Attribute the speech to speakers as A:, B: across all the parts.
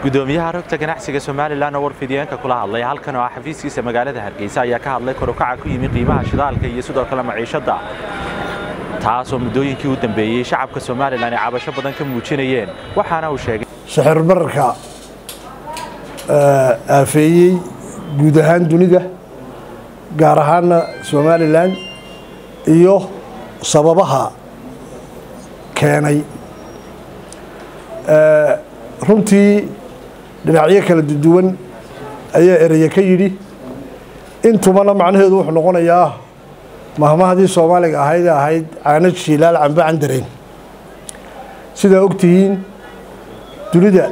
A: gudoomiyaha rogta ganacsiga somalilan oo warfidiyeenka kula hadlay halkan oo ah xafiiskiisa magaalada hargeysa ayaa ka hadlay korukaca ku yimi qiimaha shidaalka iyo sidoo kale maciishadda taasoo muddooyinkii u dambeeyey shacabka somalilan ay cabasho badan ka muujinayeen waxaana uu sheegay
B: sixir bararka aafeeyey guud ahaan dunida gaar ahaana somalilan iyo sababaha keenay runtii dhinacyo kala duwan ayaa ereye ka yidhi intubana macnaheedu wuxuu noqonayaa mahmahdii soomaaliga ahayd ee ahayd caano jiilaal cambe candareen sidaa ogtihiin dunida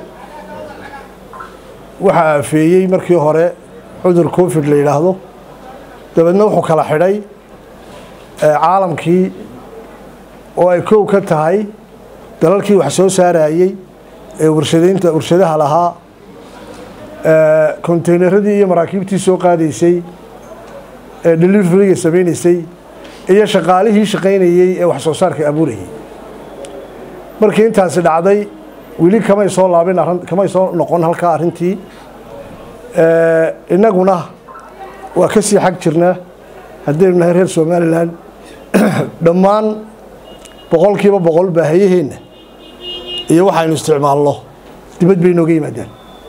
B: waxaa aafeeyey markii hore cudur covid la yidhaahdo dabeedna wuxuu kala xidhay caalamkii oo ay kow ka tahay dalalkii wax soo saarayey ee warshadaynta warshadaha lahaa konteynaradii iyo maraakiibtii soo qaadaysay ee deliveryga samaynaysay iyo shaqaalihii shaqaynayey ee wax soo saarka abuurayay markii intaasi dhacday weli kamay soo laabin kamay soo noqon halkaa arrintii innaguna waa ka sii xag jirnaa haddaynu nahay reer somalilan dhammaan boqolkiiba boqol baahiyaheenna iyo waxaynu isticmaalno dibad bay nooga yimaadaan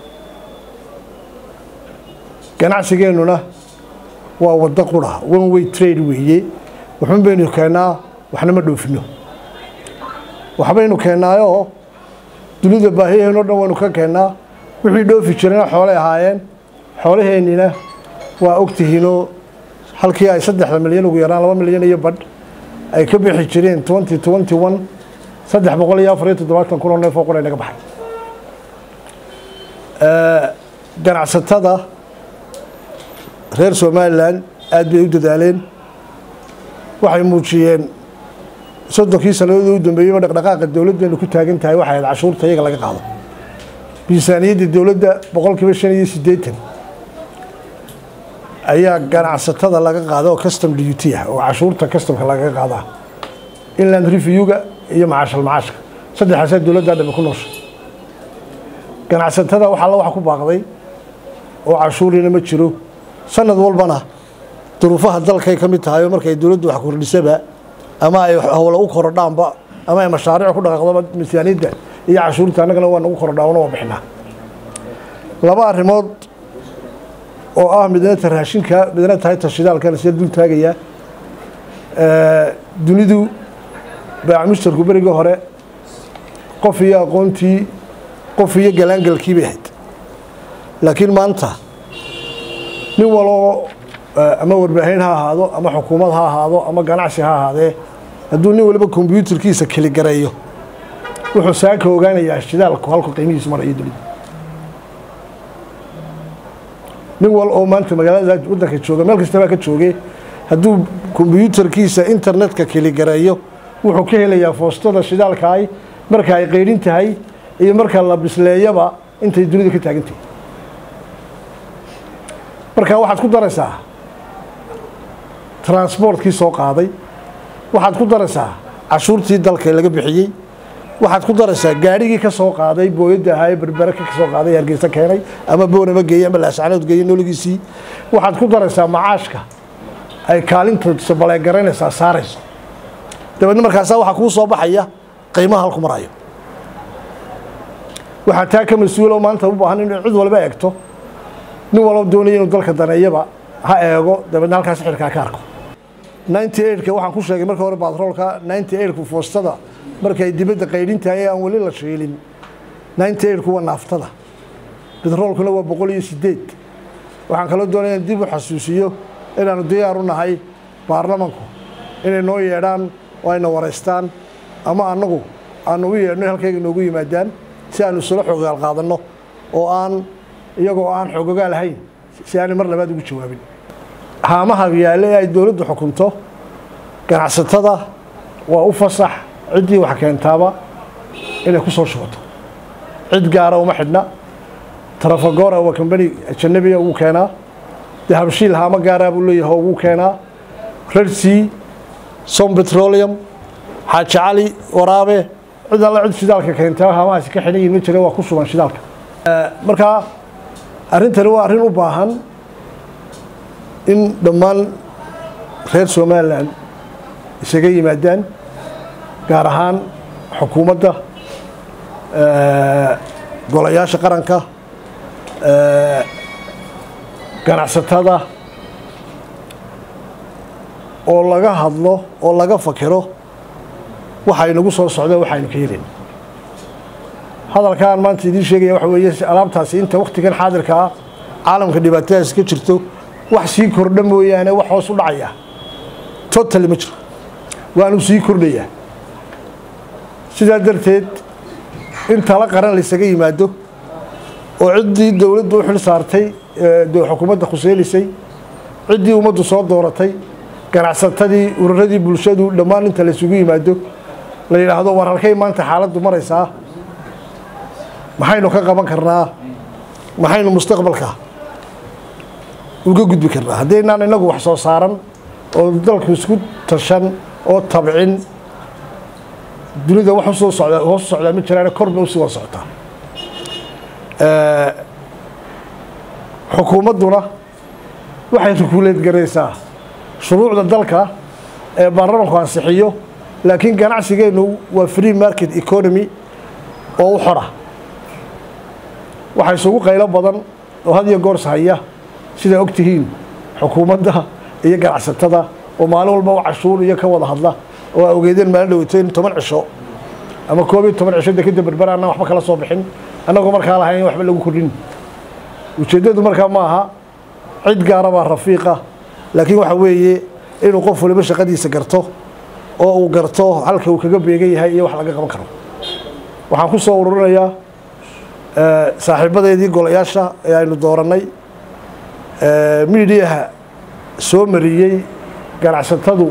B: ganacsigeennuna waa waddo qura one way trade weeye waxun baynu keennaa waxna ma dhoofino waxbaynu keennaayoo dunida baahiyaheen o dhan waynu ka keennaa wixii dhoofi jirana xoolay ahaayeen xoolaheennina waa ogtihiinoo halkii ay saddexda milyan ugu yaraan laba milyan iyo badh ay ka bixi jireen twenty twenty one saddex boqol iyo afar iyo toddobaatan kun oo neef oo qura naga baxay ganacsatada reer somalilan aad bay u dadaaleen waxay muujiyeen soddonkii sannadoodii u dambeeyeyba dhaqdhaqaaqa dowladdeenu ku taagan tahay waxay ahayd cashuurta iyaga laga qaado miisaaniyadda dowladda boqolkiiba shan iyo siddeetan ayaa ganacsatada laga qaada oo custom duty ah oo cashuurta customka lagaga qaadaa inland reviewga iyo macaashal macaashka saddexaasaa dowladdaa dhami ku noosha ganacsatada wax alla wax ku baaqday oo cashuurina ma jiro sanad walbana duruufaha dalkay ka mid tahay oo markay dowladdu wax kordhisaba ama ay howla u korodhaanba ama ay mashaariic ku dhaqaaqdoba miisaaniyadda iyo cashuurta annagana waa nagu korodhaana waa bixinaa laba arrimood oo ah midna ta raashinka midna tahay ta shidaalkana sida dul taagayaa dunidu baac mushtarku berigii hore qof iyo aqoontii qof iyo galaangalkii bay ahayd laakiin maanta nin waloo ama warbaahin ha ahaado ama xukuumad ha ahaado ama ganacsi ha ahaadee hadduu nin waliba kombyuutarkiisa keligareeyo wuxuu saaka ogaanayaa shidaalku halku qiimihiisu marayo dunida nin wal oo maanta magaalada waddanka jooga meel kastabaa ka jooge hadduu kombyuutarkiisa internetka keligareeyo wuxuu ka helayaa foostada shidaalkaay marka ay qeydhin tahay iyo marka la bisleeyaba intay dunida ka taagan tahay marka waxaad ku daraysaa transportkii soo qaaday waxaad ku daraysaa cashuurtii dalka laga bixiyey waxaad ku daraysaa gaadhigii ka soo qaaday booyadda ahaa ee berbere ka soo qaaday hargeysa keenay ama boonama geeyey ama laascanood geeyey nooligiisii waxaad ku daraysaa macaashka ay kaalinta sabaleegaraynaysaa saarayso dabeedna markaasaa waxaa kuu soo baxaya qiimaha halku marayo waxaa taa ka mas-uuloo maanta u baahan in cid walba eegto nin walba doonaya inuu dalka daneeyaba ha eego dabeedna halkaas xirkaa ka arko ninety eightka waxaan ku sheegay marka hore batroolka ninety eightku foostada markay dibadda qaydhintahay ee aan weli la shiilin ninety eightku waa naaftada betroolkuna waa boqol iyo sideed waxaan kaloo doonaya in dib u xasuusiyo inaanu diyaar u nahay baarlamanku inay noo yeedhaan oo ayna waraystaan ama annagu aanu u yeedhno halkayga noogu yimaadaan si aanu isula xoogaal qaadanno oo aan iyagoo aan xoogogaal ahayn si aanay mar labaad ugu jawaabin haamaha yaalle ee ay dowladdu xukunto ganacsatada waa u fasax ciddii wax keentaaba inay ku soo shubato cid gaara uma xidhna trafagora waa kambani ajanabiga ugu keenaa dahabshiil haamo gaaraa buu leeyahay ugu keenaa rersea som petroleum xaaji cali waraabe cid alla cid shidaalka keenta haamahaasi ka xidhan yihin ma jira waa ku sugan shidaalka markaa arrintani waa arrin u baahan in dhammaan reer somalilan isaga yimaadaan gaar ahaan xukuumadda golayaasha qaranka ganacsatada oo laga hadlo oo laga fakiro waxaynagu soo socdeen waxaynu ka helin hadalkaan maanta idiin sheegaya waxa weeye alaabtaasi inta wakhtigan xaadirka ah caalamka dhibaatadaas ka jirto wax sii kordha mooyaane wax hoos u dhacaya totally ma jiro waanu sii kordhayaa sidaa darteed in tala qaran laysaga yimaado oo ciddii dowladdu u xil saartay xukuumadda khuseynaysay ciddii ummaddu soo dooratay ganacsatadii ururadii bulshadu dhammaan inta laysugu yimaado la yidhaahdo war halkay maanta xaaladdu maraysaa maxaynu ka qaban karnaa maxaynu mustaqbalka uga gudbi karnaa haddaynaan inagu wax soo saaran oo dalku isku tashan oo tabcin dunida wax usoo socdaa hoos u socdaa ma jiraane korba usii wada socotaa xukuumadduna waxay rukuuleed garaysaa shuruucda dalka ee baarlamanku ansixiyo laakiin ganacsigeennu waa free market economy oo u xora waxaa isugu qaylo badan oo had iyo goors haya sidaa og tihiin xukuumadda iyo ganacsatada oo maalin walba u cashuur iyo ka wada hadla oo aa ogeedeen maalin dhaweyto in toban cisho ama koob iyo toban cisho dekeda berbera annaan waxba kala soo bixin annagoo markaa lahayn in waxba lagu kordhin ujeeddadu markaa ma aha cid gaara baa rafiiqa laakiin waxa weeye inuu qof waliba shaqadiisa garto oo uu garto halka uu kaga beegan yahay iyo wax laga qaban karo waxaan ku soo ururinayaa saaxiibadeedii golayaasha ee aynu doorannay miidiyaha soo mariyey ganacsatadu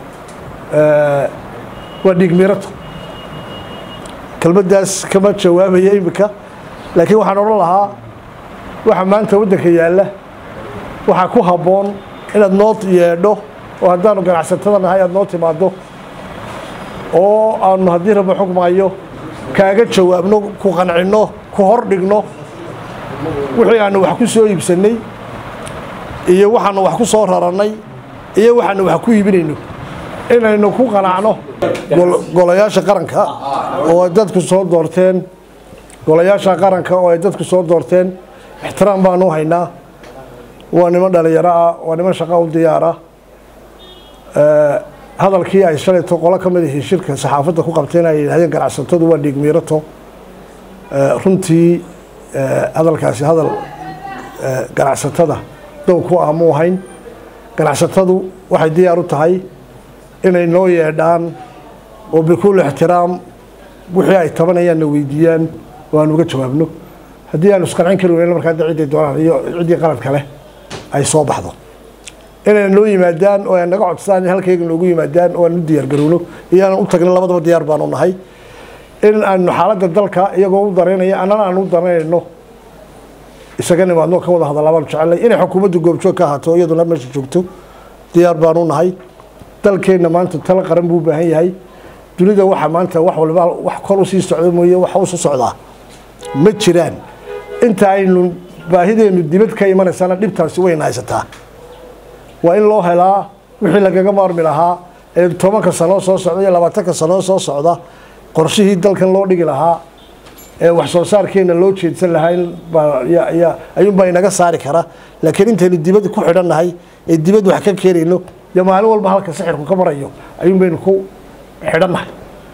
B: waa dhiigmirato kelmaddaas kama jawaabaya iminka laakiin waxaan odhan lahaa waxa maanta waddanka yaalla waxaa ku habboon inaad noo yeedho oo haddaanu ganacsatada nahay aad noo timaaddo oo aanu haddii raba xugmaayo kaaga jawaabno ku qancinno ku hor dhigno wixii aanu wax ku soo iibsannay iyo waxaanu wax ku soo rarannay iyo waxaanu wax ku iibinayno inaynu ku qanacno golayaasha qaranka oo ay dadku soo doorteen golayaasha qaranka oo ay dadku soo doorteen ixtiraam baanu haynaa waa niman dhalinyaro ah waa niman shaqa u diyaara hadalkii ay shalayto qolo ka mid ihii shirka saxaafadda ku qabteen ay yidhahdeen ganacsatadu waa dhiigmiirato runtii hadalkaasi hadal ganacsatada dow ku ah mu ahayn ganacsatadu waxay diyaar u tahay inay noo yeedhaan oo bikulli ixtiraam wixii ay tabanayaanna weydiiyaan oo aan uga jawaabno haddii aanu isqancin kari weyno markaa da ciddii doonaan iyo ciddii qalad kale ay soo baxdo inay noo yimaadaan oo ay naga codsadaan in halkayga noogu yimaadaan oo aan u diyaar garowno iyo aanan u tagnin labadaba diyaar baanu nahay in aanu xaaladda dalka iyagoo u daraynaya annana aanu u daraynayno isaga nimaadno ka wada hadalla baanu jecelnay inay xukuumaddu goobjoog ka ahaato iyaduna meesha joogto diyaar baanu nahay dalkeenna maanta tala qaran buu u baahan yahay dunida waxa maanta wax walba wax kor usii socda mooye waxa usu socdaa ma jiraan inta aynu baahideennu dibad ka imanaysana dhibtaasi wayna haysataa waa in loo helaa wixii lagaga maarmi lahaa ee tobanka sanoo soo socda iyo labaatanka sanoo soo socda qorshihii dalkan loo dhigi lahaa ee wax soo saarkeenna loo jeedsan lahaa ayuunbaa inaga saari kara laakiin intaynu dibad ku xidhannahay ee dibad wax ka keenayno iyo maalin walba halka sixirku ka marayo ayuun baynu ku xidhannahay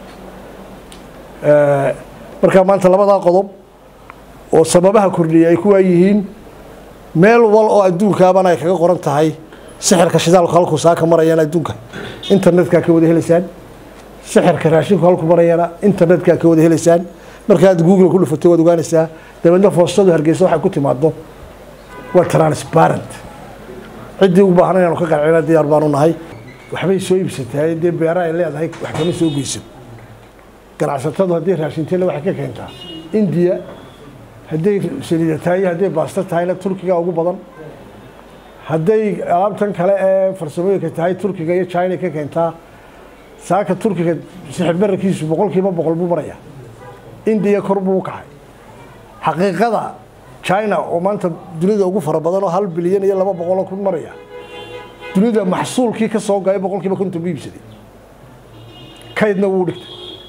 B: markaa maanta labadaa qodob oo sababaha kordhiyay ay kuwaa yihiin meel wal oo adduunkaabana ay kaga qoran tahay sixirka shidaalku halkuu saaka marayana adduunka internetkaa ka wada helaysaan sixirka raashinku halku marayana internetkaa ka wada helaysaan markaad google ku dhufatay waad ogaanaysaa dabeedna foostadu hargeysa waxay ku timaado waa transparent ciddii u baahan inaanu ka qancina diyaar baanu nahay waxbay soo iibsatahay dee beera ay leedahay wax kama soo geyso ganacsatadu hadday raashinteena waxay ka keentaa indiya hadday saliida tahay iyo hadday baasto tahayna turkiga ugu badan hadday alaabtan kale ee farsamooyinka tahay turkiga iyo china ka keentaa saaka turkiga sixir bararkiisu boqol kiiba boqol buu maraya indiya kor buu u kacay xaqiiqada china oo maanta dunida ugu fara badan oo hal bilyan iyo laba boqoloo kun maraya dunida maxsuulkii ka soo gaya boqol kiiba konton bu iibsaday kaydna wuu dhigtay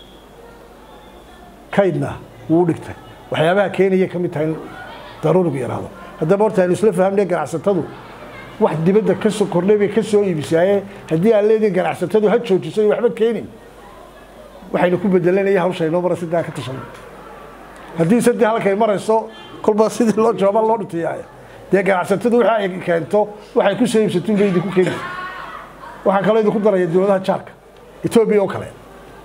B: kaydna wuu dhigtay waxyaabaha keenaya ka mid tahay in daruurigu yaraado haddaba horta aynu isla fahamnay ganacsatadu wax dibadda ka soo kordhay bay ka soo iibisaaye haddii aan leedihin ganacsatadu ha joojiso iyo waxba keenin waxaynu ku bedelanaya hawsha inoo mara sidaan ka tashanay haddii sadii halkay marayso kolba sidii loo jooba loo dhutiyaaya dee ganacsatadu waxa ay keento waxay ku soo iibsatuun bay idinku keeni waxaan kaloo idinku daraya dowladaha jaarka etoobiya oo kale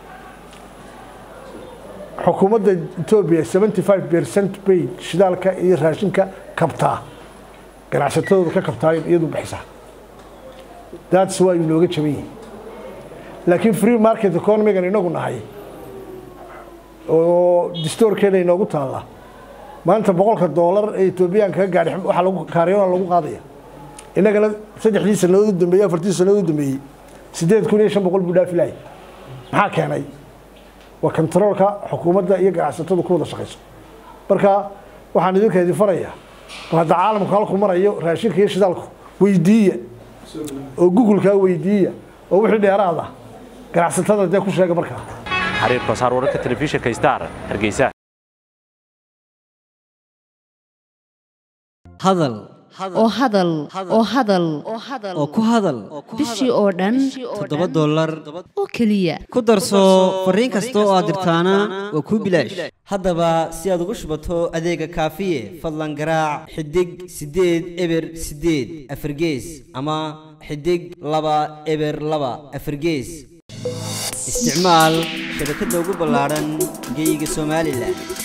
B: xukuumadda etoobiya seventy five percent bay shidaalka iyo raashinka kabtaa ganacsatadooda ka kabtaa iyadu bixisaa that's waa inooga jaban yihin laakiin free market economigan inagu nahay oo distoorkeeda inoogu taalla maanta boqolka doolar ee etoobiyaanka ka gaadhi waxaa lagu kaaryoona lagu qaadaya innagana saddexdii sannadood u dambeeyey afartii sannadood u dambeeyey siddeed kun iyo shan boqol buu dhaafi lahay maxaa keenay waa kontaroolka xukuumadda iyo ganacsatadu ku wada shaqayso marka waxaan idinka idin farayaa bal hadda caalamku halku marayo raashinka iyo shidaalku weydiiya oo google-kaa weydiiya oo wixii dheeraad ah ganacsatada dee ku sheega markaa
A: xariir koosaar wararka telefishinka star hargeysa
C: hadal
D: oo hadal oo hadal
C: oo ku hadal
D: bishii oo dhan
C: toddoba dollar
D: oo keliya
C: ku darso fariin kasta oo aad dirtaana waa kuu bilaash haddaba si aad ugu shubato adeega kaafiye fadlan garaac xidig siddeed eber siddeed afargees ama xidig laba eber laba afargees isticmaal shabakadda ugu ballaadhan geyga somalilan